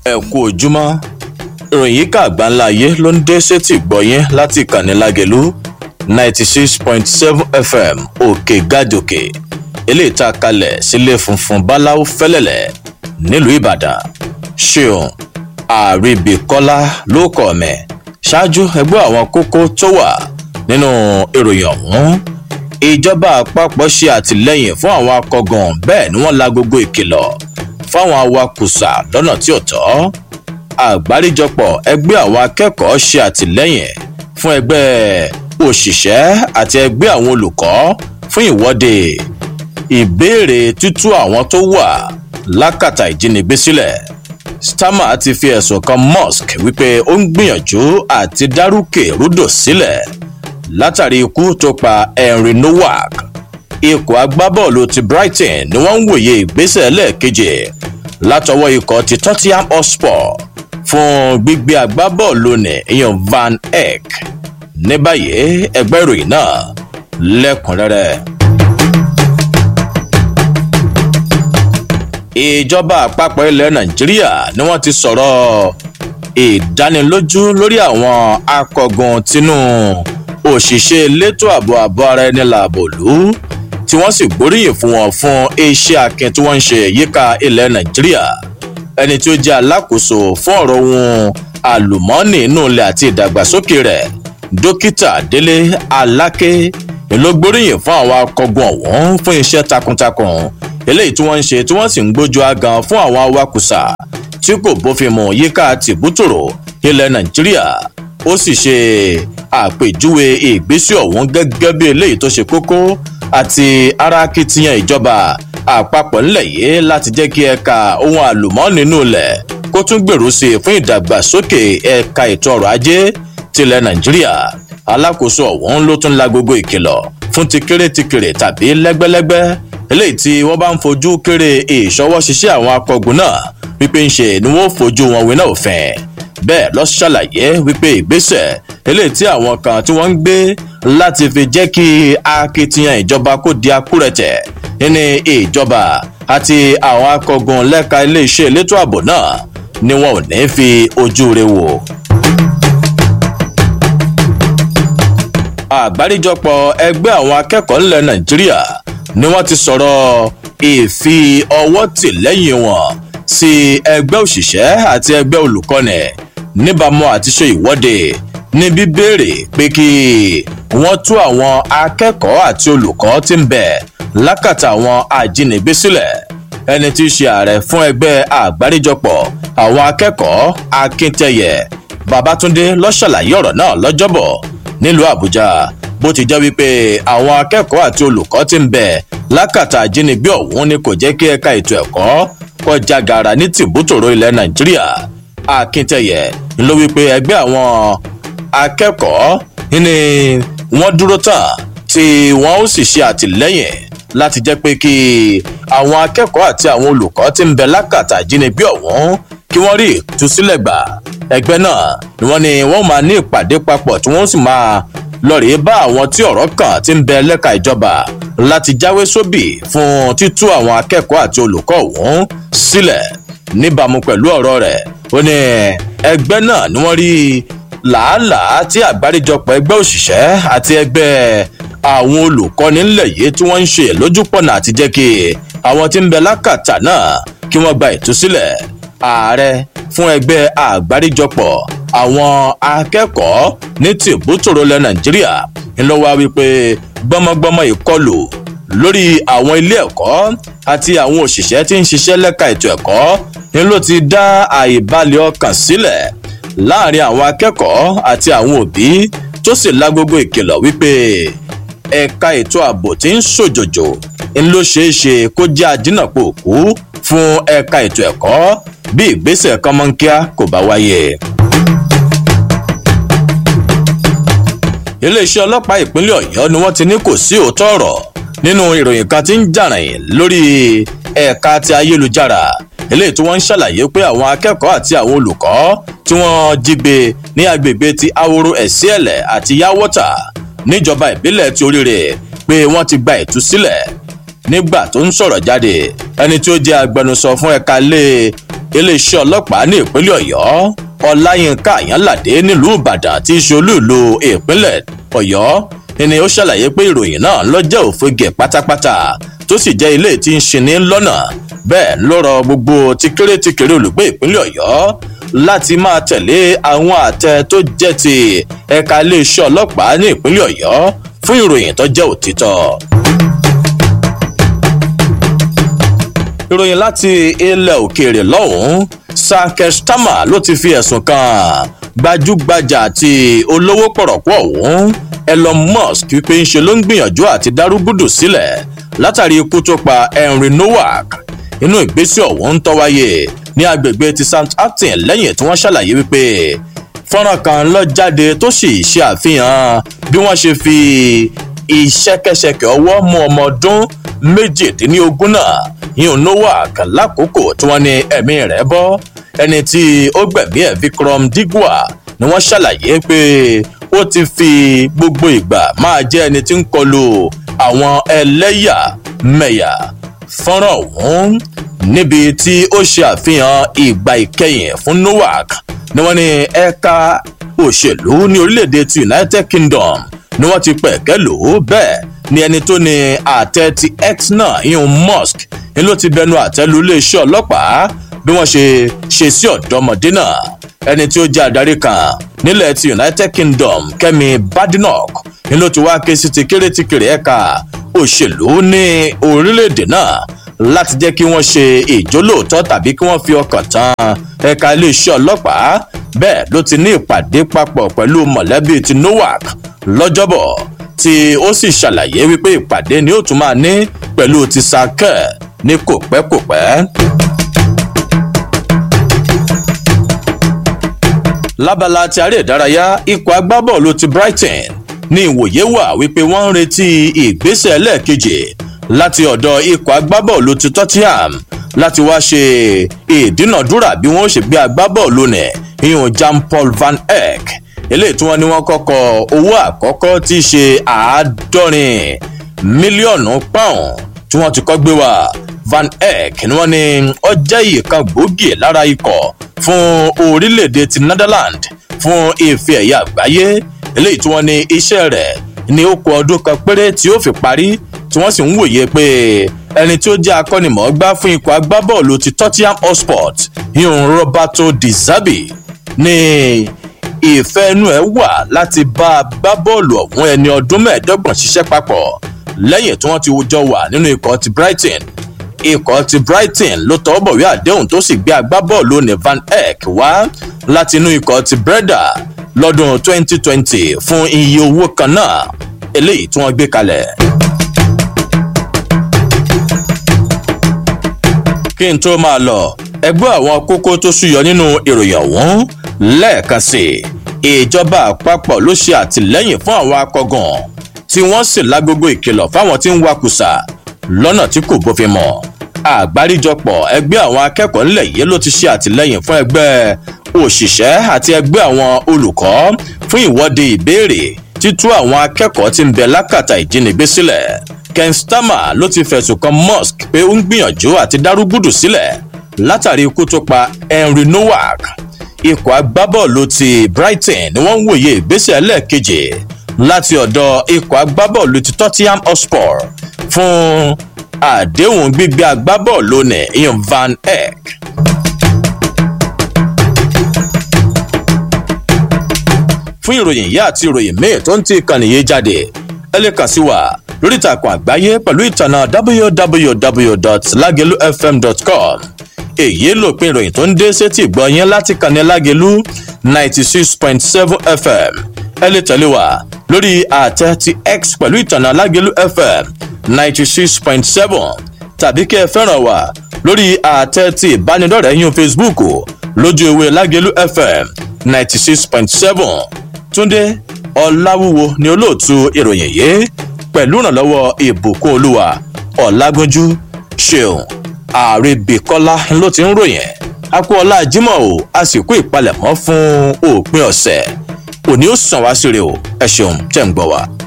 ẹ kú ojúmọ́ ìròyìn yìí kà gbáńlá ayé ló ń dé sétí gbọ̀yìn láti ìkànnì lágẹ̀lú ninety six point seven fm òkè gàdòkè eléyìí tá a kalẹ̀ sílé funfun báláwo fẹ́lẹ́lẹ̀ nílùú ìbàdàn ṣeun àríbíkọ́lá ló kọ̀ mẹ́ ṣáájú ẹgbẹ́ àwọn kókó tó wà nínú ìròyìn ọ̀hún ìjọba àpapọ̀ ṣe àtìlẹ́yìn fún àwọn akọgàn bẹ́ẹ̀ ni wọ́n la gbogbo ìkìlọ̀ fáwọn awakùsà lọ́nà tí ò tọ́ àgbáríjọpọ̀ ẹgbẹ́ àwọn akẹ́kọ̀ọ́ ṣe àtìlẹ́yìn fún ẹgbẹ́ òṣìṣẹ́ àti ẹgbẹ́ àwọn olùkọ́ fún ìwọ́de ìbéèrè tútú àwọn tó wà lákàtà ìjínigbé sílẹ̀ starmer ti fi ẹ̀sùn kan musk wípé ó ń gbìyànjú àti dárúkè rúdò sílẹ̀ látàrí ikú tó pa henry nowak ikọ̀ agbábọ́ọ̀lù ti brighton ni wọ́n ń wòye ìgbésẹ̀ lẹ́ẹ̀kejì látọwọ́ ikọ̀ ti tottenham hotspur fún gbígbé agbábọ́ọ̀lù ní ìyàn van eyck ní báyìí ẹgbẹ́ ìròyìn náà lẹ́kùnrẹ́rẹ́. ìjọba àpapọ̀ ilẹ̀ nàìjíríà ni wọ́n ti sọ̀rọ̀ ìdánilójú lórí àwọn akọgun tinú òṣìṣẹ́ elétò ààbò ààbò ara ẹni làbò lù tí wọ́n sì gbóríyìn fún wọn fún iṣẹ́ akin tí wọ́n ń ṣe yíká ilẹ̀ nàìjíríà ẹni tí ó jẹ́ alákòóso fún ọ̀rọ̀ ohun àlùmọ́ọ́nì inú ilẹ̀ àti ìdàgbàsókè rẹ̀ dókítà délé aláké ló gbóríyìn fún àwọn akọgun ọ̀hún fún iṣẹ́ takuntakun eléyìí tí wọ́n ń ṣe tí wọ́n sì ń gbójú agan fún àwọn awakùsà tí kò bófin mu yíká tìbútòrò ilẹ̀ nàìjíríà ó sì ṣe àpèjúwe ìgbésẹ̀ ọ̀hún gẹ́gẹ́ bí eléyìí tó ṣe kókó àti ara akitiyan ìjọba àpapọ̀ ńlẹ̀ yìí láti jẹ́ kí ẹ̀ka ohun àlùmọ́ọ́nì nínú ilẹ̀ kó tún gbèrú sí i fún ìdàgbàsókè ẹ̀ka ètò ọrọ̀ ajé tilẹ̀ nàìjíríà alákòóso ọ̀hún ló tún la gbogbo ìkìlọ̀ fún ti kéré ti kéré tàbí lẹ́gbẹ́lẹ́gbẹ́ eléyìí tí wọ́n bá ń fojú kéré ìṣọwọ́ ṣiṣẹ́ àwọn akọgun náà wípé ń ṣe ni wọ́n fojú wọn wíná òfin bẹ́ẹ̀ lọ ṣàlàyé wípé ìgbésẹ̀ eléyìí tí àwọn kan tí wọ́n ń gbé láti fi jẹ́ kí akitiyan ìjọba kó di akúrẹ̀tẹ̀ ní ìjọba àti àwọn akọgun lẹ́ka iléeṣẹ́ elétò ààbò náà ni wọn ò ní fi ojú re wò. àgbáríjọpọ̀ ẹgbẹ́ àwọn akẹ́kọ̀ọ́ ńlẹ̀ nàìjíríà ni wọ́n ti sọ̀rọ̀ ìfi ọwọ́ tì lẹ́yìn wọn sí ẹgbẹ́ òṣìṣẹ́ àti ẹgbẹ́ olùkọ́ni níbàámu àti ṣe ìwọ́de ní bíbéèrè pé kí wọ́n tú àwọn akẹ́kọ̀ọ́ àti olùkọ́ tí ń bẹ̀ lákàtà àwọn ajínigbé sílẹ̀ ẹni tí í ṣe ààrẹ fún ẹgbẹ́ àgbáríjọpọ̀ àwọn akẹ́kọ̀ọ́ akíntẹ̀yẹ babatunde ló ṣàlàyé ọ̀rọ̀ náà lọ́jọ́bọ̀ nílùú àbújá bó ti jẹ́ wípé àwọn akẹ́kọ̀ọ́ àti olùkọ́ ti ń bẹ̀ lákàtà ajínigbé ọ̀hún ni kò jẹ́ kí ẹ̀ka ètò ẹ̀kọ́ kọjá gàrà ní tìbútòrò ilẹ̀ nàìjíríà akíntẹ̀yẹ ló wípé ẹgbẹ́ àwọn akẹ́kọ̀ọ́ ni wọ́n dúró tán tí wọ́n ó sì ṣe àtìlẹ́yìn láti jẹ́ pé kí àwọn akẹ́kọ̀ọ́ àti àwọn olùkọ́ ti ń bẹ lákàtà ajínigbé ọ̀hún kí wọ́n rí ìtúsílẹ̀ gbà ẹgbẹ́ náà ni wọ́n ní wọ́n máa ní ìpàdé papọ̀ tí wọ́n sì máa lọ́ọ̀rì bá àwọn tí ọ̀rọ̀ kàn ti ń bẹ lẹ́ka ìjọba láti jáwé sóbì fún títú àwọn akẹ́kọ̀ọ́ àti olùkọ́ ọ̀hún sílẹ̀ níbàámu pẹ̀lú ọ̀rọ̀ rẹ̀ ó ní ẹgbẹ́ náà ni wọ́n rí làálàá tí àgbáríjọpọ̀ ẹgbẹ́ òṣìṣẹ́ àti ẹgbẹ́ àwọn olùkọ́ni ńlẹ̀ yìí tí wọ́n ń ṣe lójúpọ̀nà àti jẹ́ kí àwọn tí ń bẹ lákàtà náà kí wọ́n gba ìtúsílẹ̀ ààrẹ fún ẹgbẹ́ àgbáríjọpọ̀ àwọn akẹ́kọ̀ọ́ ní tìbútòrò ilẹ̀ nàìjíríà ńlọ wá wípé gbọmọgbọmọ ìkọlù lórí àwọn ilé ẹ̀kọ́ àti àwọn òṣìṣẹ́ tí ń ṣiṣẹ́ lẹ́ka ètò ẹ̀kọ́ ni ló ti dá àìbalẹ̀ ọkàn sílẹ̀ láàrin àwọn akẹ́kọ̀ọ́ àti àwọn òbí tó sì lágbogbo ìkìlọ̀ wípé ẹ̀ka ètò ààbò tí ń ṣòjòjò ń ló ṣeé ṣe kó jẹ́ àdínàpọ̀ òkú fún ẹ̀ka ètò ẹ̀kọ́ bí ìgbésẹ̀ kọ́mọ́nkíá kò bá wáyé. iléeṣẹ́ ọlọ́pàá ìpínlẹ̀ ọ̀yọ́ ni wọ́n ti ní kò sí òótọ́ ọ̀rọ̀ nínú ìròyìn kan tí ń jàrìn lórí ẹ̀ka ti ayélujára eléyìí tí wọ́n ń ṣàlàyé pé àwọn akẹ́kọ̀ọ́ àti àwọn olùkọ́ tí wọ́n jí gbé ní agbègbè ti aworo ẹ̀síẹ̀lẹ̀ àti yáwọ́tà níjọba ìbílẹ̀ ti oríire pé wọ́n ti gba ìtúsílẹ̀ nígbà tó ń sọ̀rọ̀ jáde ẹni tí ó jẹ́ agbẹnusọ fún ẹ̀ka lé iléeṣẹ́ ọlọ́pàá ní ìpínlẹ̀ ọ̀yọ́ ọláyínká àyànládé nílùú ìbàdàn tí í ṣe olúùlú ìpínlẹ̀ ọ̀yọ́ ni ó ṣàlàyé pé ìròyìn náà ló jẹ́ òfegè pátápátá tó sì jẹ́ ilé tí ń ṣe ní lọ́nà bẹ́ẹ̀ ló rọ gbogbo ti kéré ti kéré olùgbé ìpínlẹ̀ ọ̀yọ́ láti máa tẹ̀lé àwọn àtẹ tó jẹ́ ti ẹ̀ka iléeṣẹ́ ọlọ́pàá ní ìpínlẹ̀ ọ̀yọ́ fún ìròyìn tó jẹ́ òtítọ́. ìròyìn láti ilẹ̀ òkèèrè lọ́hùn-ún sankestama ló ti fi ẹ̀sùn kan gbajúgbajà àti olówó pọ̀rọ̀pọ̀ ọ̀hún elon musk wípé ń ṣe ló ń gbìyànjú àti dárúgúdù sílẹ̀ látàrí ikú tó pa henry nowak inú ìgbésẹ̀ ọ̀hún ń tọ́wáyé ní agbègbè ti st acton lẹ́yìn tí wọ́n ṣàlàyé wípé fọ́nrán kan lọ jáde tó sì ṣe àfihàn bí wọ́n ṣe fi ìṣẹ́kẹ́ṣẹkẹ̀ ọwọ́ mú ọmọ ọdún méjìdínlógún náà yíyún nowak lákòókò tí wọ́n ní ẹ̀mí rẹ̀ bọ́ ẹni tí ó gbẹ̀mí ẹ̀ vikram digwa ni wọ́n ṣàlàyé pé ó ti fi gbogbo ìgbà máa jẹ́ ẹni tí ń kọlu àwọn ẹlẹ́yà mẹ̀yà fọ́nrán ọ̀hún níbi tí ó ṣe àfihàn ìgbà ìkẹyìn fún nowak ni wọ́n ní ẹ̀ka òṣèlú ní orílẹ̀-èdè ti united kingdom ni wọ́n ti pẹ̀kẹ́ lò ó bẹ́ẹ̀ ni ẹni tó ní àtẹ ti x náà ìhun musk ni ló ti bẹnu àtẹ́lu iléeṣẹ́ ọlọ́pàá bí wọ́n ṣe ṣe sí ọ̀dọ́mọdé náà ẹni tí ó jẹ́ adarí kan nílẹ̀ ti united kingdom kẹ́mi badenoch ni ló ti wá ké sí ti kéré ti kéré ẹ̀ka òṣèlú ní orílẹ̀-èdè náà láti jẹ́ kí wọ́n ṣe ìjólóòtọ́ tàbí kí wọ́n fi ọkàn tán ẹ̀ka iléeṣẹ́ ọlọ́pàá bẹ́ẹ̀ ló ti ní ìpàdé papọ̀ pẹ̀lú mọ̀lẹ́bí ti nowak lọ́jọ́bọ̀ tí ó sì ṣàlàyé wípé ìpàdé ni ó tún máa ní pẹ̀lú ti sakẹ́ ní kòpẹ́kòpẹ́. lábala ti aré ìdárayá ikọ̀ agbábọ́ọ̀lù ti brighton ní ìwòye wà wípé wọ́n ń retí ìgbésẹ̀ ẹlẹ́ẹ̀kejì láti ọ̀dọ̀ ikọ̀ agbábọ́ọ̀lù ti tottenham láti wá ṣe ìdúnàdúrà bí wọ́n ṣe gbé agbábọ́ọ̀lù nẹ̀ ìhùn jean paul van eyck eléyìí tí wọ́n ní wọ́n kọ́kọ́ owó àkọ́kọ́ tí í ṣe àádọ́rin mílíọ̀nù pọ́ùn tí wọ́n ti kọ́ gbé wá van eyck ni wọ́n ní ó jẹ́ ìkan gbòógì lára ikọ̀ fún orílẹ̀-èdè ti netherland fún ife ẹ̀yà àgbáyé eléyìí tí wọ́n ní iṣẹ́ rẹ̀ ní ó kọ ọdún kan péré tí ó fi parí tí wọ́n sì ń wòye pé ẹni tí ó jẹ́ akọ́nimọ̀ọ́gbá fún ikọ̀ agbábọ́ọ̀lù ti tottenham hotspur ìhùn roberto di zabi ní ìfẹ́ inú ẹ̀ wà láti bá agbábọ́ọ̀lù ọ̀hún ẹni ọdún mẹ́ẹ̀ẹ́dọ́gbọ̀n ṣiṣẹ́ papọ̀ lẹ́yìn tí wọ́n ti jọ wà nínú ikọ̀ ti brighton ikọ̀ ti brighton ló tọ́ bọ̀wé àdéhùn tó sì gbé agbábọ́ọ̀lù ní van eyck wá láti inú ikọ̀ ti breda lọ́dún 2020 fún iye owó kan náà eléyìí tí wọ́n gbé kalẹ̀. kí n tó máa lọ ẹgbẹ́ àwọn kókó tó ṣúyọ nínú ìròyìn ọ̀hún lẹ́ẹ̀kan sí i ìjọba àpapọ̀ ló ṣe àtìlẹ́yìn fún àwọn akọgàn tí wọ́n sì lágogo ìkìlọ̀ fáwọn tí ń wakùsà lọ́nà tí kò bófin mọ̀ àgbáríjọpọ̀ ẹgbẹ́ àwọn akẹ́kọ̀ọ́ ńlẹ̀ yìí ló ti ṣe àtìlẹ́yìn fún ẹgbẹ́ òṣìṣẹ́ àti ẹgbẹ́ àwọn olùkọ́ fún ìwọ́de ìbéèrè títú àwọn akẹ́kọ̀ọ́ tí ń bẹ lákàtà ìjínigbé sílẹ̀ ken starmer ló ti fẹ̀sùn kan musk pé ó ń gbìyànjú àti dárúgùdù sílẹ̀ látàrí ikú tó pa henry nowak ikọ̀ agbábọ́ọ̀lù ti brighton ni wọ́n ń wòye ìgbésẹ̀ ẹlẹ́ẹ̀kejì láti ọ̀dọ̀ ikọ̀ agbábọ́ọ̀lù ti tottenham hotspur fún àdéhùn gbígbé agbábọ́ọ̀lù ní ian van eyck. fún ìròyìn yìí àti ìròyìn míì tó ń ti ìkànnì yìí jáde ẹ lè kàn sí wa lórí ìtàkùn àgbáyé pẹ̀lú ìtànà www.lagelufm.com èyí lòpin ìròyìn tó ń dé sétí ìgbọ́ yẹn láti kànnì lágelu ninety six point seven fm ẹ lè tẹ̀lé wa lórí àtẹ ti x pẹ̀lú ìtànà lágelu fm ninety six point seven tàbí kí ẹ fẹ́ràn wa lórí àtẹ ti ìbánidọ́rẹ̀ẹ́ yín facebook lójú ewé lágelu fm ninety six point seven túndé ọ̀làwúwo ni olóòtú ìròyìn yìí pẹ̀lú ìrànlọ́wọ́ ìbùkún olúwa ọ̀làgúnjú ṣeun àrèbèkọ́lá ló ti ń ròyìn akúọlá jimoh o a sì kú ìpalẹ̀mọ́ fún òpin ọ̀sẹ̀ òní ó sàn wá síre o ẹ ṣeun tẹ̀ ń gbọ́ wa.